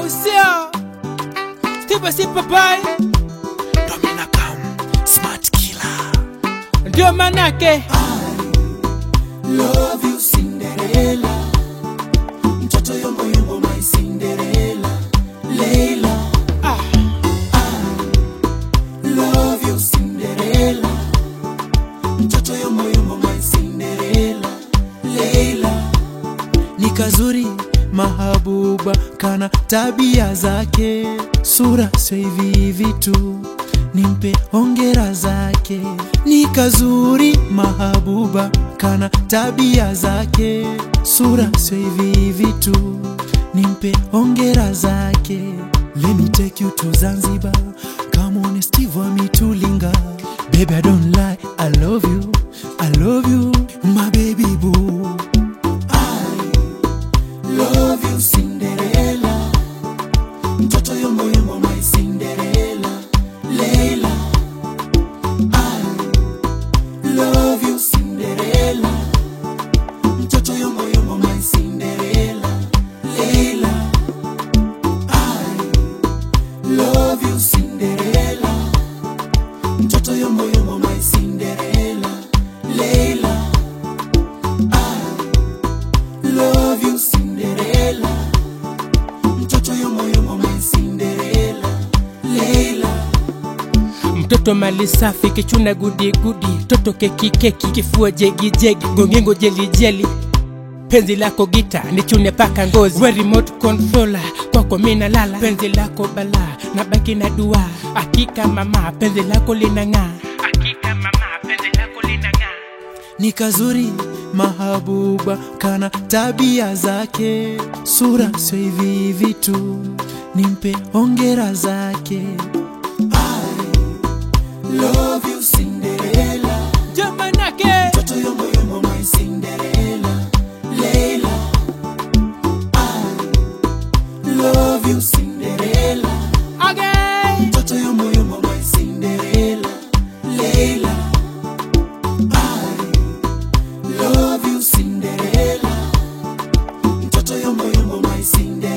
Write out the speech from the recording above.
sio Steve Simple Boy Domina Kam, Smart Killer. ndio manake Love you Cinderella. Mtoto yombo yombo my Cinderella. Leila. ah, Love you Cinderella. Mtoto yombo yombo my Cinderella. Leila. Ni kazuri mahabuba kana tabia zake, sura sio hivi hivi tu, nimpe hongera zake. Ni kazuri mahabuba kana tabia zake, sura sio hivi hivi tu, nimpe hongera zake. Let me take you to Zanzibar, come on Steve Amitulinga. Baby I don't lie, I love you, I love you, my baby boo. Love you Cinderella Mtoto yombo yombo my Cinderella Leila I love you Cinderella Mtoto yombo yombo my Cinderella Leila I love you Cinderella Mtoto yombo yombo my Cinderella Leila love you Cinderella mtoto yomo yomo my Cinderella Leila mtoto mali safi kichuna gudi gudi toto keki keki kifua jegi jegi gongengo jeli jeli penzi lako gita nichune paka ngozi we remote controller kwako mina lala penzi lako bala na baki na dua hakika mama penzi lako linang'aa hakika mama penzi lako linang'aa ni kazuri mahabuba kana tabia zake sura sio hivi hivi tu nimpe hongera zake I love you Cinderella ndio manake mtoto yomo yomo my Cinderella Leila I love you Cinderella okay. mtoto yomo yomo my Cinderella Leila I love you Cinderella mtoto yomo yomo my Cinderella